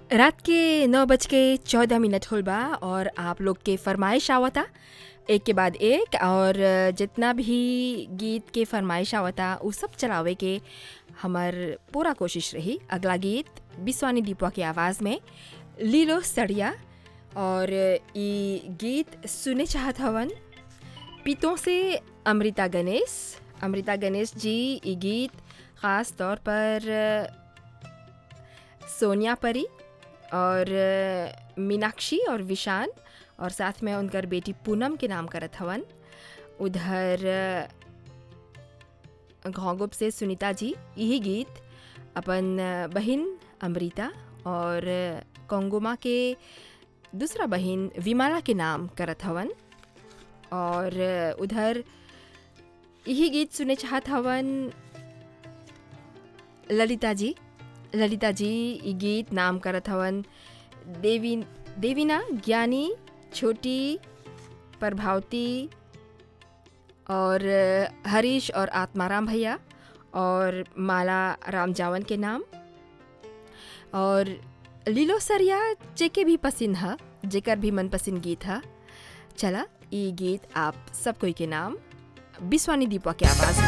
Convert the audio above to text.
रात के नौ बज के चौदह मिनट होल बा और आप लोग के फरमाइश आवता एक के बाद एक और जितना भी गीत के फरमाइश आवता उ सब चलावे के हमर पूरा कोशिश रही अगला गीत बिस्वानी दीपवा की आवाज़ में लीलो सड़िया और ई गीत सुने चाहत हवन पीतों से अमृता गणेश अमृता गणेश जी ई गीत ख़ास तौर पर सोनिया परी और मीनाक्षी और विशान और साथ में उनकर बेटी पूनम के नाम करत हवन उधर घोंगुप से सुनीता जी यही गीत अपन बहन अमृता और कोंगुमा के दूसरा बहन विमाला के नाम करत हवन और उधर यही गीत सुने चाहत हवन ललिता जी ललिता जी ई गीत नाम करत हवन देवी देवीना ज्ञानी छोटी प्रभावती और हरीश और आत्माराम भैया और माला राम जावन के नाम और लीलो सरिया जेके भी पसंद है जेकर भी मनपसंद गीत है चला ये गीत आप सब कोई के नाम बिस्वानी दीपा के आवाज़ में